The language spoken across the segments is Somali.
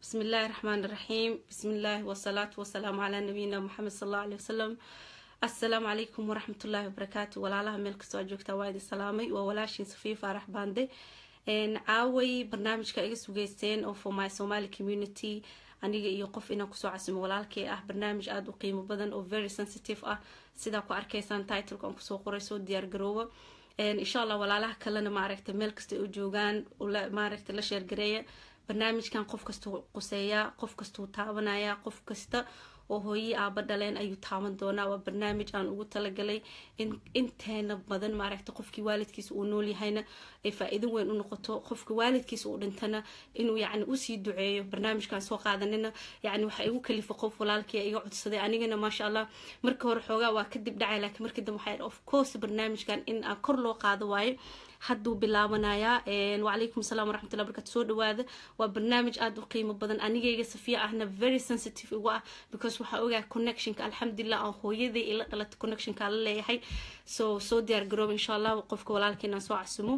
بسم الله الرحمن الرحيم بسم الله والصلاة والسلام على نبينا محمد صلى الله عليه وسلم السلام عليكم ورحمة الله وبركاته walaalaha meel kastoo aad joogtaa waa idin salaamay waa walaashiin safiya faarax baande caaway barnaamijka iga sugeysteen oo for my somali community aniga iyo qof inaan kusoo casimo walaalkay ah barnaamij aada u qiimo badan oo very sensitive ah sidaa ku arkaysaan titleka aan kusoo qoray soo diyaar garooba insha allah walaalaha kalena maaragta meel kasta u joogaan maaragta la sheergareeya barnaamijkan qof kastuu quseeyaa qof kastuu taabanayaa qof kasta oo hooyii aaba dhaleen ayuu taaban doonaa waa barnaamij aan ugu talagalay in inteena badan maaragta qofkii waalidkiisa uu nool yahayna ay faa-iido weyn u noqoto qofka waalidkiisa uu dhintana inuu yacni usii duceeyo barnaamijkan soo qaadanina yacni waxa igu kalifa qof walaalkii iga codsaday anigana maasha allah marka hore xoogaa waa kadib dhacay laakiin markii dambe waxaa of course barnaamijkan in aan kor loo qaado waayo hadduu bilaabanayaa wacalaykum asalaam waraxmatullah barkatu soo dhawaada waa barnaamij aada u qiimo badan anigayga safiya ahna very sensitive igu ah because waxaa ogaa connectionka alxamdulilah aan hooyaday ila dhalata connectionka la leeyahay so soo diyaar garooba insha allah qofka walaalkeenaan soo casumo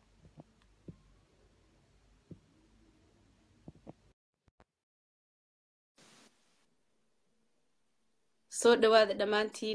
soo dhawaada dhammaantiin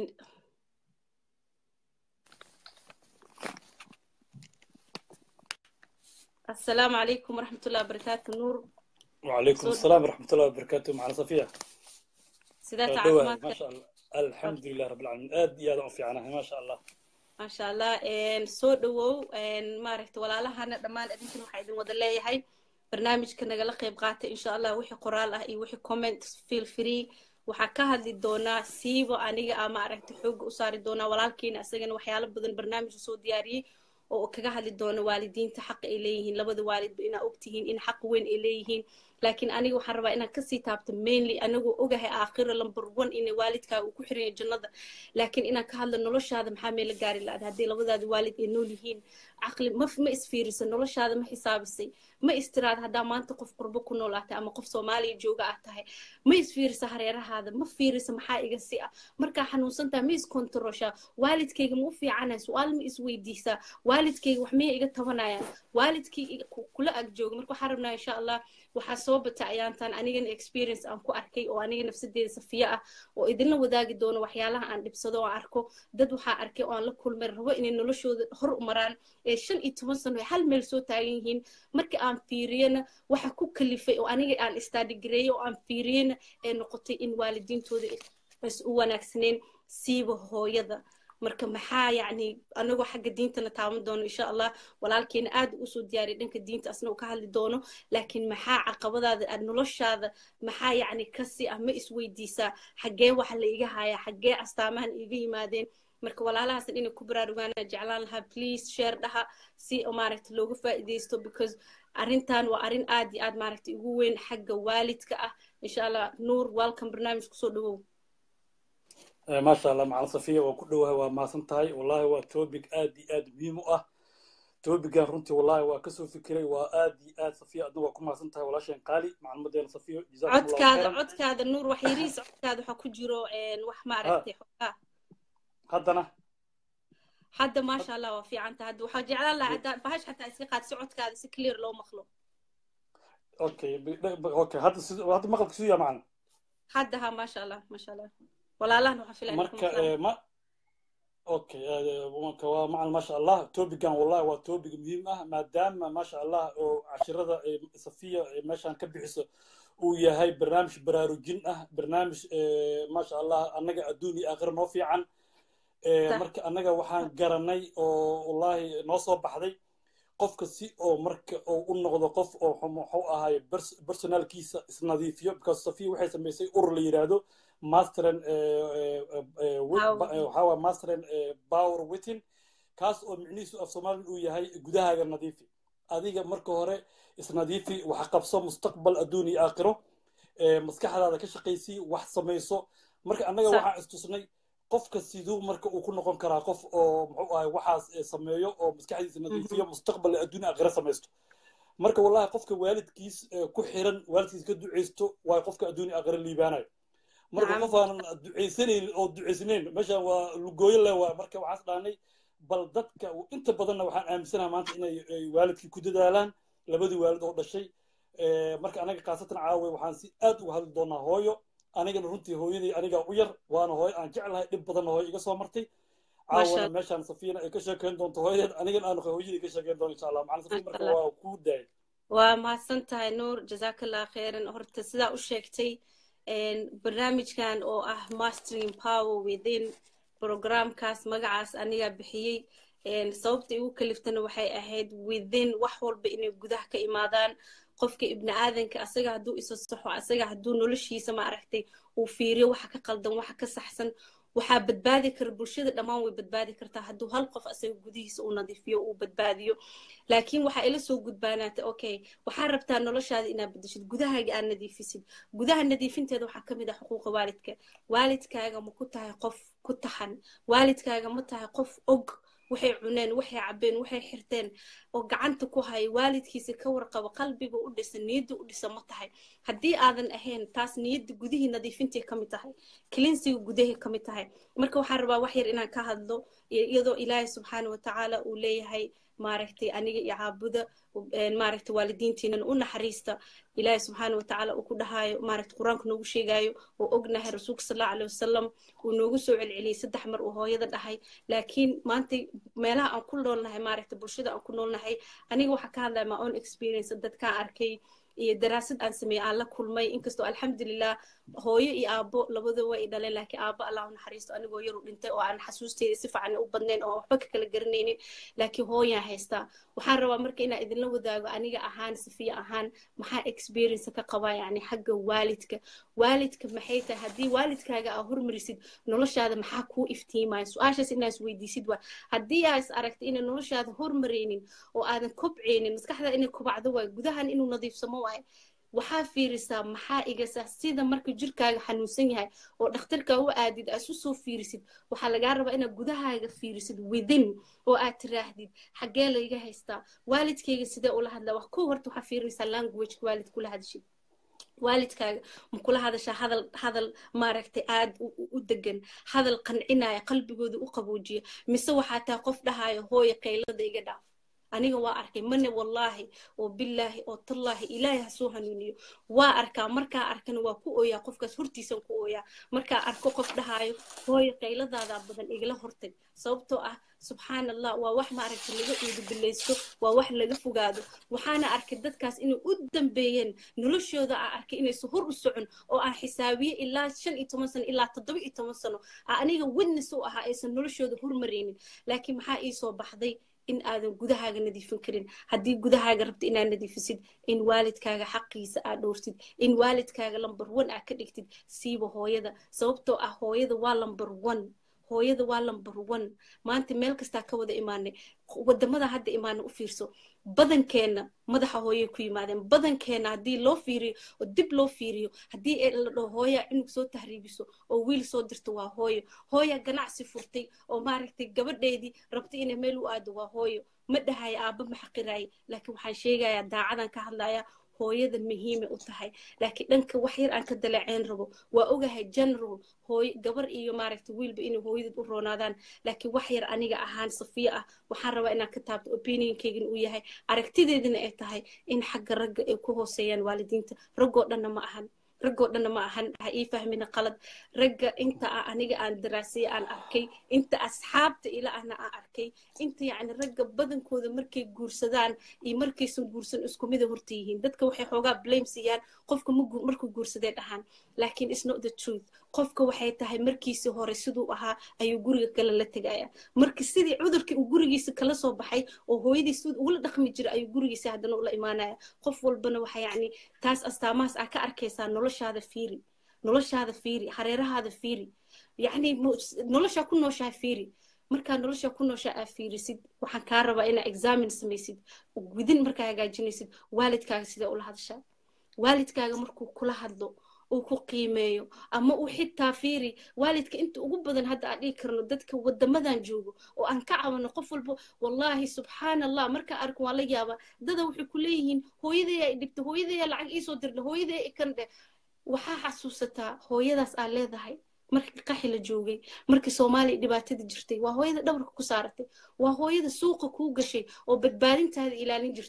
السلام عليكم ورحمة الله وبركاته نور وعليكم السلام ورحمة الله وبركاته معنا صفية سيدات دواء ما عافمادك شاء الله الحمد لله رب العالمين آد يا ضعف عنها ما شاء الله ما شاء الله إن soo dhawow maaragta walaalahana dhammaan adinkan waxaa idin wada leeyahay barnaamijka nagala qayb qaata insha allah wixii qoraal ah iyo wixii comment feel free waxaa ka hadli doonaa siiba aniga a maaragta xooga u saari doonaa walaalkeena isagana waxyaalo badan barnaamij usoo diyaariyey oo kaga hadli doono waalidiinta xaqa ay leeyihiin labada waalidba inaa ogtihiin in xaq weyn ay leeyihiin laakiin aniga waxaan rabaa inaan kasii taabto mainly anagoo ogahay aakhira number one in waalidkaa uu ku xiran yahay jannada laakiin inaan ka hadlo noloshaada maxaa meela gaari la-ada haddii labadaada waalid ay nool yihiin caqli ma ma isfiirisa noloshaada ma xisaabisay ma istiraad haddaa maanta qof qurbo ku nool ah tahay ama qof soomaaliya jooga ah tahay ma isfiirisa hareerahaada ma fiirisa maxaa iga si ah markaa xanuunsan tahay ma iskontaroshaa waalidkayga ma u fiicanahay su-aal ma isweydiisaa waalidkayga wax miyay iga tabanayaan waalidkii kula ag jooga marka waxaan rabnaa insha allah waxaa soo bata ayaantan anigana experience aan ku arkay oo aniga nafsadeeda safiya ah oo idinla wadaagi doono waxyaalaha aan dhibsado oo aan arko dad waxaa arkay oo aan la kulmay rabo inay noloshooda hor u maraan ee shan iyo toban sano ay hal meel soo taagan yihiin markii aan fiiriyana waxa ku kalifay oo aniga aan istaadigreeyey oo aan fiiriyana ee noqotay in waalidiintooda is u wanaagsaneen siiba hooyada marka maxaa yacni anagoo xagga diintana taaban doono insha allah walaalkeena aad usoo diyaariya dhanka diinta asna uu ka hadli doono laakiin maxaa caqabadaada aad noloshaada maxaa yacni kasi ah ma isweydiisaa xaggee waxa la iga hayaa xaggee astaamahan iga yimaadeen marka walaalahaasan inay ku baraarugaana jeclaan lahaa please share dhaha si maaragta looga faa'iidaysto because arrintan waa arrin aad iyo aad maaragta ugu weyn xagga waalidka ah insha allah nuur welcome barnaamij kusoo dhawow ما شاء الله مع صفية وكلها وما سنتهاي والله هو توبك آدي آد مهم أه توبك رنتي والله وكسو فكري وآدي آد صفية أدنى وكما سنتهاي ولا شيء قالي مع المدينة صفية جزاكم الله codkaada خيرا codkaada nuur wax yariis codkaada waxaa ku jiro wax maaragtay xogaa هدنا hadda maasha allah waa fiicanta hadda waxaa jeclaan lahaa haddaa bahash xataa iska qaad si codkaada si clear loo maqlo أوكي ب- ب- أوكي هذا س- هذا مقلب كسوية معنا hadda ha maasha allah maasha allah walaalahan waxaa filaya inay ku marka maqlaan eh, ma okay eh, marka waa macal maasha allah topican wallahi waa topic muhiim ah maadaama maasha allah oo cashirada eh, safiya eh, meeshaan ka bixiso uu yahay barnaamij baraarujin ah barnaamij eh, maasha allah annaga adduun iyo aakhira noo fiican Eh, Sax. marka annaga waxaan garanay oo wallahi noo soo baxday qofka si oo marka oo u noqdo qof oo xum- muxuu ahaay pers- personalkiisa isnadiifiyo because safiya waxay samaysay urur la yidhaahdo masteren Power. waxaa waa masteren power within kaas oo micnihiisu af soomaalian uu yahay gudahaaga nadiifi adiga marka hore isnadiifi wax qabso mustaqbal adduun iyo aakhiro Eh, maskaxdaada ka shaqaysii wax samayso marka annaga Sax. waxaan istusnay qofka siduu marka uu ku noqon karaa qof oo muxuu ahay waxaas eh, sameeyo oo maskaxdiisa nadiifiyo mustaqbal adduun iyo aakhiro samaysto marka wallahi qofka waalidkiis eh, ku xiran waalidkiis ka duceysto waa qofka adduun iyo aakhiro liibaanayo marka Nacam. qof aanan duceysanayn oo duceysnayn meeshaan waa lugooyo le waa marka waxaas dhaanay bal dadka inta badanna waxaan aaminsanaha maanta inay ay waalidkii ku dadaalaan labadii waalid oo dhashay marka anaga khaasatan caawe waxaan si aad uga hadli doonaa hooyo anigana runtii hooyadii anigaa u yar waana hooyo aan jeclahay dhib badanna hooyo iga soo martay caawana meeshaan safiyana ay ka sheekeyn doonto hooyadeed anigana aan hooyadii ka sheekeyn doono insha allah macalin safiya marka waa kuu daayay waa mahadsan tahay nuur jazakallah khairan horta sidaa u sheegtay barnaamijkan oo ah mastering power within programkaas magacaas anigaa bixiyey sababta igu kaliftana waxay ahayd within wax walba inay gudaha ka imaadaan qofka ibni aadanka asaga hadduu isa saxo asaga hadduu noloshiisa ma aragtay uu fiiriyo waxa ka qaldan waxa ka saxsan waxaa badbaadi kara bulshada dhammaan way badbaadi kartaa hadduu hal qof asaga gudihiisa uu nadiifiyo uu badbaadiyo laakiin waxaa ila soo gudbaanaata okay waxaa rabtaa noloshaada inaad bedeshid gudahaaga aad nadiifisid gudaha nadiifinteeda waxaa kamid ah xuquuqa waalidka waalidkaaga ma ku tahay qof ku taxan waalidkaaga ma tahay qof og waxay cuneen waxay cabeen waxay xirteen oo gacanta ku haya waalidkiisa ka warqabo qalbiga u dhisa niyadda u dhisa ma tahay haddii aadan ahayn taas niyadda gudihii nadiifintay ka mid tahay kilinsiga gudahay ka mid tahay marka waxaan rabaa wax yar inaan ka hadlo iyadoo ilaahay subxaana watacaala uu leeyahay maaragtay aniga iyo caabuda maaragtay waalidiintiinan u naxariista ilaahay subxaana watacaala uu ku dhahaayo maaragtay qur-aanku noogu sheegaayo oo ognahay rasuulka sallallahu alayhi wasalam uu noogu soo celceliyey saddex mar uu hooyada dhahay laakiin maanta meelaha aan ku noolnahay maaragtay bulshada aan ku noolnahay aniga waxaa ka hadlaya my own experience dadkaan arkay iyo daraasad aan sameeyey aan la kulmay inkastoo alxamdulilah hooyo iyo aabo labadaba way dhaleen laakiin aabo allah naxariisto anigoo yaru dhintay oo aan xasuusteeda si fiican u badnayn oo waxba ka kala garanaynin laakiin hooyaan haystaa waxaan rabaa marka inaan idinla wadaago aniga ahaan safiya ahaan maxaa experience ka qabaa yani xagga waalidka waalidka maxay tahay haddii waalidkaaga aa hormarisid noloshaada maxaa kuu iftiimaya su-aashaas inaa is weydiisid waa haddii aa is aragtay inay noloshaada hormaraynin oo aadan kobcaynin maskaxda inay kobacdo waay gudahan inuu nadiifsamo waaye waxaa fiirisaa maxaa igasaa sida marka jirkaaga xanuunsan yahay oo dhakhtarka u aadid aad isu soo fiirisid waxaa lagaa rabaa inaad gudahaaga fiirisid within oo aad tiraahdid xaggee layga haystaa waalidkayga sidee ula hadlaa wax ko horta waxaa fiirinaysaa languageka waalid kula hadashid waalidkaaga ma kula hadashaa hadal hadal maaragtay aad u degan hadal qancinaya qalbigooda u qaboojiya mise waxaa tahay qof dhahaayo hooya qaylada iga dhaaf aniga waa arkay mane wallaahi oo billaahi oo tallaahi ilaahay ha soo hanuuniyo waa arkaa markaa arkana waa ku ooyaa qofkaas hortiisan ku ooyaa markaa arko qof dhahaayo hooyo qayladaada badan igala hortag sababtoo ah subxaan allah waa wax maaragtay laga uudubilaysto waa wax laga fogaado waxaana arkay dadkaas inay u dambeeyeen noloshooda aa arkay inaysan hor u socon oo aan xisaabiye ilaa shan iyo toban sano ilaa toddoba iyo toban sano aa aniga witness u ahaa aysan noloshooda hormaraynin laakiin maxaa ii soo baxday in aadan gudahaaga nadiifin karin haddii gudahaaga rabta inaad nadiifisid in waalidkaaga xaqiisa aad dhowrtid in waalidkaaga lamber one aad ka dhigtid siiba hooyada sababtoo ah hooyada waa lamber one hooyada waa lamber one maanta meel kastaa ka wada imaanay wadamada hadda imaana u fiirso badankeenna madaxa hooyay ku yimaadeen badankeenna haddii loo fiiriyo oo dib loo fiiriyo haddii la dhaho hooya cunug soo tahriibiso oo wiil soo dirto waa hooyo hooya ganacsi furtay oo maaragtay gabadheedii rabtay inay meel u aado waa hooyo ma dhahaya aabba ma xaqiraaya laakiin waxaan sheegayaa daacadan ka hadlayaa hooyada muhiimay u tahay laakiin dhanka wax yar aan ka daleeceyn rabo waa ogahay general hooy gabar iyo maaragtay wiilba inay hooyadeed u roonaadaan laakiin wax yar aniga ahaan safiya ah waxaan rabaa inaan ka taabto opinionkaygin uu yahay aragtideedina ay tahay in xagga ragga ay ku hooseeyaan waalidiinta raggoo dhanna ma ahan raggoo dhanna ma ahan ha ii fahmina qalad ragga inta ah aniga aan daraasaya aan arkay inta asxaabta ila ahna aan arkay inta yacni ragga badankooda markay guursadaan iyo markaysan guursan isku mida horta yihiin dadka waxay xoogaa blame siiyaan qofka markuu guursadee dhahaan laakiin is not the truth qofka waxay tahay markiisii hore siduu ahaa ayuu guriga kale la tegaya marka sidii cudurkii uu gurigiisa kala soo baxay oo hooyadii siduu ugula dhaqmi jira ayuu gurigiisa haddana ula imaanaya qof walbana waxa yacni taas astaamahaas aa ka arkaysaa noloshaada fiiri noloshaada fiiri hareerahaada fiiri yacni noloshaa ku nooshaa fiiri markaa nolosha ku noosha aa fiirisid waxaan kaa rabaa inaa examin samaysid gudin markaa hagaajinaysid waalidkaaga sidee ula hadashaa waalidkaaga markuu kula hadlo uu ku qiimeeyo ama uu xitaa fiiri waalidka inta ugu badan hadda aan dhihi karno dadka wadamadan joogo oo aan ka cabano qof walba wallaahi subxaan allah markaa arko waan la yaabaa dada waxay ku leeyihiin hooyadayaa i dhibta hooyadayaa lacag iisoo dirda hooyadayaa ikan dheh waxaa xasuusataa hooyadaas aa leedahay markii qaxi la joogay markii soomaaliya dhibaatada jirtay waa hooyada dhabarka ku saaratay waa hooyada suuqa kuu gashay oo badbaadintaada ilaalin jirtay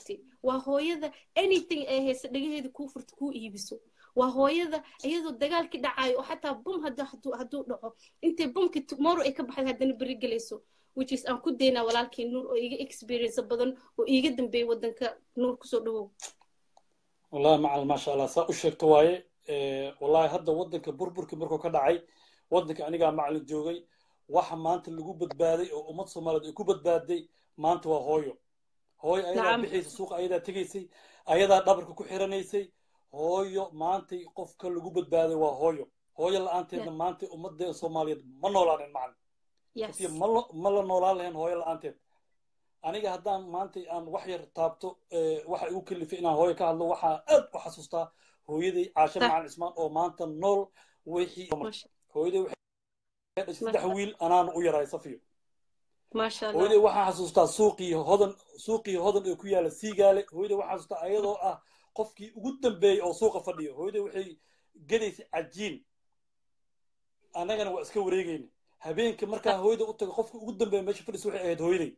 waa hooyada anything ay haysa dhagaheeda kuu furta kuu iibiso waa hooyada iyadoo dagaalkii dhacayo oo xataa bum hadduu dhaco intay bumkii tomorrow ay ka baxday haddana beri gelayso which is aan ku daynaa walaalkii nuur oo iiga experience badan oo iiga dambeeyay waddanka nuur kusoo dhawow wallahi macal maasha allah saa u sheegto waaye wallahi hadda waddanka burburkii markuu ka dhacay waddanka anigaa macalin joogay waxa maanta lagu badbaaday oo ummad soomaaliyeed ay ku badbaaday maanta waa hooyo hooyo ayadaa bixaysa suuqa ayadaa tegaysay ayadaa dhabarka ku xiranaysay hooyo maantay qofka lagu badbaaday waa hooyo hooyo la-aanteedna maanta ummadda soomaaliyeed ma noolaanen macalin ma la noolaan lahayn hooyo la-aanteed aniga haddaan maanta aan wax yar taabto waxa igu kalifay inaan hooyo ka hadlo waxaa aad u xasuustaa hooyaday caashe macalin cismaan oo maanta nool wixii hooyaday waxay dhashay saddex wiil anaana u yaraay safiyo hooyaday waxaan xasuustaa suuqii hodan suuqii hodan ee ku yaala siigaale hooyaday waxaan xasuustaa ayadoo ah qofkii ugu dambeeyey oo suuqa fadhiyo hooyaday waxay gadaysay cajiin annagana waa iska wareegayna habeenka markaa hooyada u tago qofkii ugu dambeeya meesha fadhisa waxay ahayd hooyaday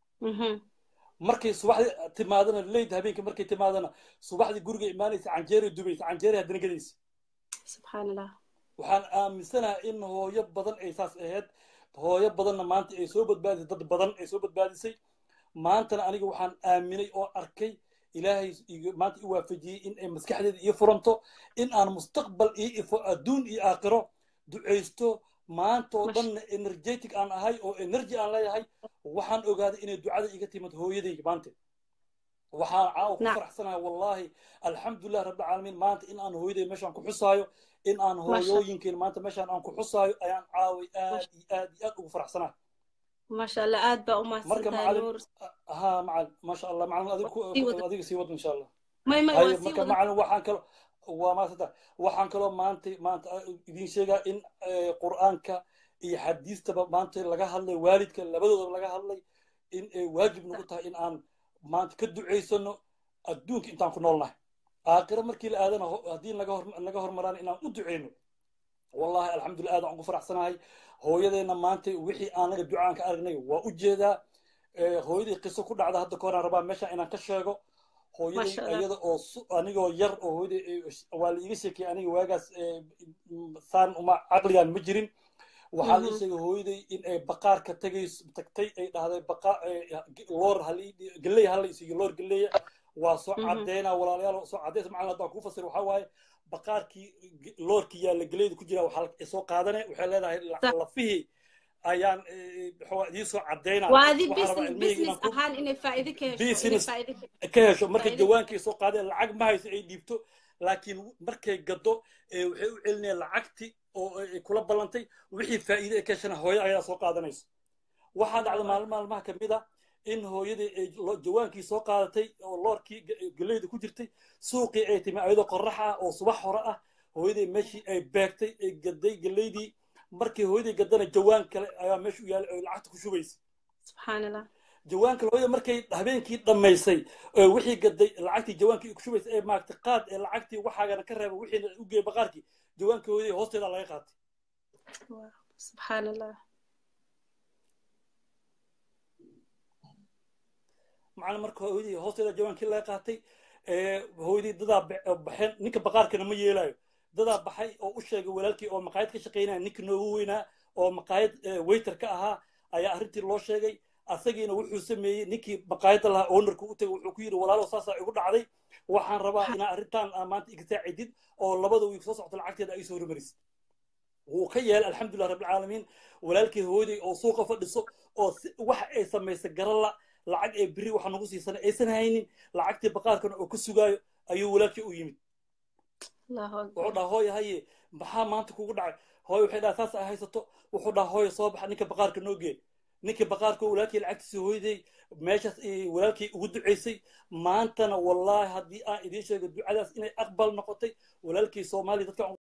markay subaxdii timaadana leyd habeenkii markay timaadana subaxdii guriga imaanaysa canjeeray dubaysa canjeeray haddana gadaysa subxaanallah waxaan aaminsanaha in hooyo badan ay saas ahayd hooyo badanna maanta ay soo badbaadisay dad badan ay soo badbaadisay maantana aniga waxaan aaminay oo arkay ilaahay maanta i waafajiyey in ay maskaxdeeda ii furanto in aan mustaqbal ii ifo adduun iyo aakhiro ducaysto maanta oo dhanna energetic aan ahay oo energy aan leeyahay waxaan ogaaday inay ducada iga timid hooyadayga maanta waxaan caawa ku faraxsanahay wallahi alxamdulilah rabbilcaalamiin maanta in aan hooyaday meeshaan ku xusaayo in aan hooyooyinkeen maanta meeshaan aan ku xusaayo ayaan caaway aad iyo aad iyo aad ugu faraxsanahay maasha allah aad baa u mahadsantahay nuur ha macal maasha allah macalin adiga sii wad insha allah may may waa sii marka macalin waxaan kalo waa maasanta waxaan kaloo maanta maanta idiin sheegaa in qur'aanka iyo xadiistaba maanta laga hadlay waalidka labadoodaba laga hadlay in ay waajib nagu tahay in aan maanta ka ducaysano adduunka intaan ku noolnahay aakhiro markii la aadana haddii naga hormaraan inaan u duceyno wallahi alxamdulillah aad aan ugu faraxsanahay hooyadeenna maanta wixii aanaga ducaan ka aragnay waa u jeedaa hooyadii qiso ku dhacda hadda kahoraan rabaa meeshaan inaan ka sheego hooyaday iyada oo anigoo yar oo hooyaday waa la iga sheekayay aniga waagaas saan uma caqligaan ma jirin waxaa la sheegay hooyaday in ay baqaarka tagay tagtay ay dhahday baqa loor galley hala isiiyo loor galleeya waa soo caddeynaa walaalayaal soo caddeysa macalin haddaan kuu fasir waxaa waaye baqaarkii loorkii yaalla galleyda ku jira waxaa soo qaadane waxay leedahay lafihii ayaan idiin soo caddeynaa waa adi business ahaan inay faa'iido ka hesho ka hesho markay jawaankii soo qaadeen lacag ma hayso ay dhiibto laakiin markay gado waxay u celinayaan lacagti oo ay kula ballantay wixii faa'iide ay ka heshana hooyo ayadaa soo qaadanayso waxaa dhacda maalin maalmaha ka mid a in hooyadii ay jawaankii soo qaadatay oo loorkii galleyda ku jirtay suuqii ay timi ayadoo qorrax ah oo subax hore ah hooyadii meeshii ay beegtay ay gaday galleydii markii hooyadii gadana jawaan kale ayaa meesha u yaalay oo lacagta ku shubaysa subxaanallah jawaanka hooyada markay habeenkii dhammaysay wixii gaday lacagtii jawaankii ku shubaysa ee maagtay qaad ee lacagtii waxaagana ka reeba wixiina u geeyay baqaarkii jawaankii hooyadii hoosteeda laga qaatay subxaanallah macalin marka hooyadii hoosteeda jawaankii laga qaatay hooyadii dadaa baxeen ninka baqaarkana ma yeelayo dadaa baxay oo u sheegay walaalkii oo maqaayad ka shaqaynaya ninka noogu weynaa oo maqaayad waiter ka ahaa ayaa arrintii loo sheegay asagiina wuxuu sameeyey ninkii maqaayadda lahaa ownerka u tagay wuxuu ku yidhi walaalow saasaa igu dhacday waxaan rabaa inaa arrintan maanta iga saacidid oo labada wiig soo socto lacagteeda ay soo hormarisid wuu ka yeelay alxamdulilah rabbilcaalamiin walaalkii hooyaday oo suuqa fadhiso oo waxa ay samaysay garala lacag ee beri waxa nagu siisana aysan haynin lacagtii baqaarkana oo ka sugaayo ayuu walaalkii u yimid wuxuu dhaha hooye haye maxaa maanta kugu dhacay hooye waxay dhaha saas ay haysato wuxuu dhaha hooye soo baxa ninka baqaarka noo gee ninkii baqaarka walaalkii lacagtiisa hooyaday meeshaas walaalkii ugu ducaysay maantana wallaahi haddii aan idiin sheego ducadaas inay aqbal noqotay walaalkii soomaaliya dadka